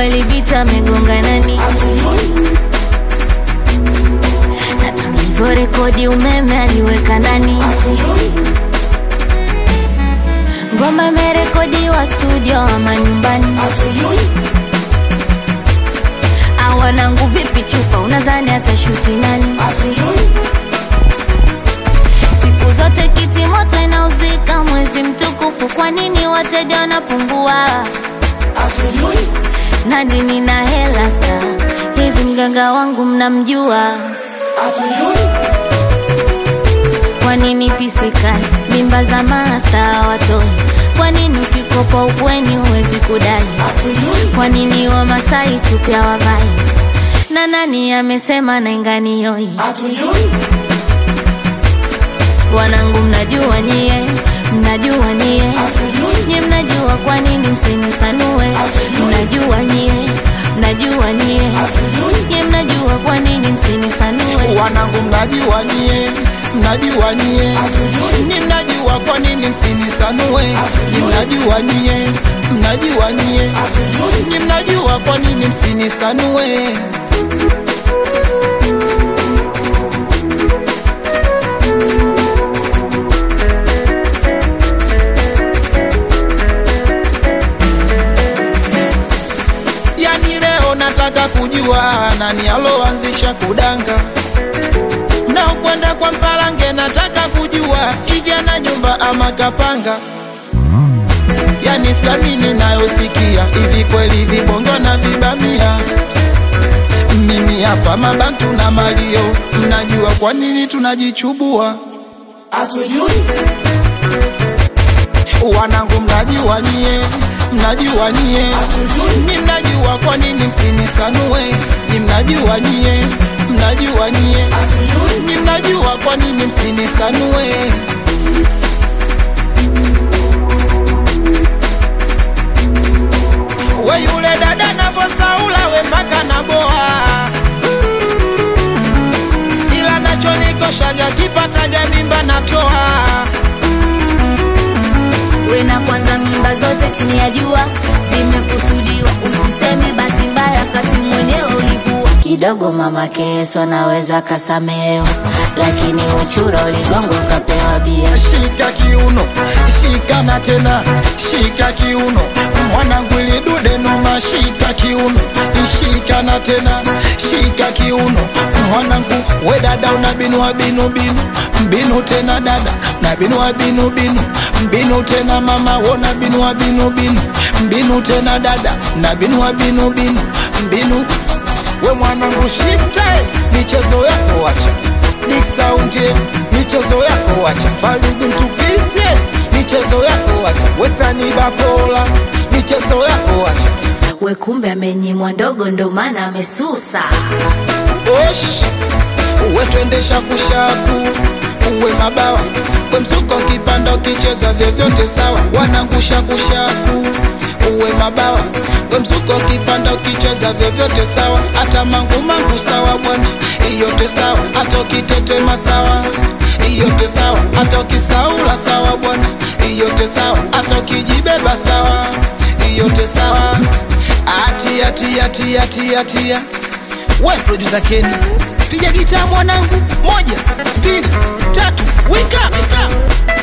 kweli vita amegonga nani na tulivyorekodi umeme aliweka nani ngoma imerekodiwa studio ama nyumbani awanangu vipi chupa unadhani atashuti nani siku zote kiti moto inauzika mwezi mtukufu kwa nini wateja wanapungua nadi nina hela sta hivi mganga wangu mnamjua kwa nini pisikani mimba za masta watoi kwa nini ukikopa ukweni huwezi kudai kwa nini wamasai chupya wavai na nani amesema nainganioi wanangu mnajua nyie mnajua nyie nyie mnajua kwa nini msinisanue mnajua nyie mnajua nyie nyie mnajua kwa nini msinisanue wanangu mnajua nyie mnajua nyie ni mnajua kwa nini msinisanue ni mnajua nyie mnajua nyie ni mnajua kwa nini msinisanue yani leo nataka kujua nani aloanzisha kudanga na kwenda kwa mpalange nataka kujua hivi ana nyumba ama kapanga yani samini nayosikia hivi kweli vibongo na vibamia mimi hapa mabantu na malio mnajua kwa nini tunajichubua wanangu mnajua nyie mnajua nyie ni mnajua kwa nini msinisanue ni mnajua nyie mnajua nyie ni mnajua kwa nini msinisanue we yule dada navosaula we mpaka naboa ila nachonikoshaga kipataga mimba natoa we na kwanza mimba zote chini ya jua zimekusudiwa usiseme bahati mbaya kati mwenyewe ulivua kidogo mama keso naweza kasameo lakini uchura uligongo ukapewa bia shika kiuno shika na tena shika kiuno mwanangu ilidude noma shika kiuno shika na tena shika kiuno mwanangu we dada una binua binu binu mbinu tena dada na binua binu binu mbinu tena mama wona binua binu binu mbinu tena dada na binua binu binu mbinu we mwanangu shifte michezo yako wacha Big Sound yeah. michezo yako wacha Faridi mtukise michezo yako wacha Wetani Bakola michezo yako wacha we kumbe amenyimwa ndogo ndo maana amesusa Osh uwe twendesha kushaku uwe mabawa we msuko kipanda ukicheza vyovyote sawa wanangusha kushaku uwe mabawa we msuko kipanda ukicheza vyovyote sawa hata mangu mangu sawa bwana iyote sawa hata ukitetema sawa iyote sawa hata ukisaula sawa bwana iyote sawa hata ukijibeba sawa iyote sawa atia tia tia tia tia we producer Kenny piga gitaa mwanangu moja mbili tatu wika, wika.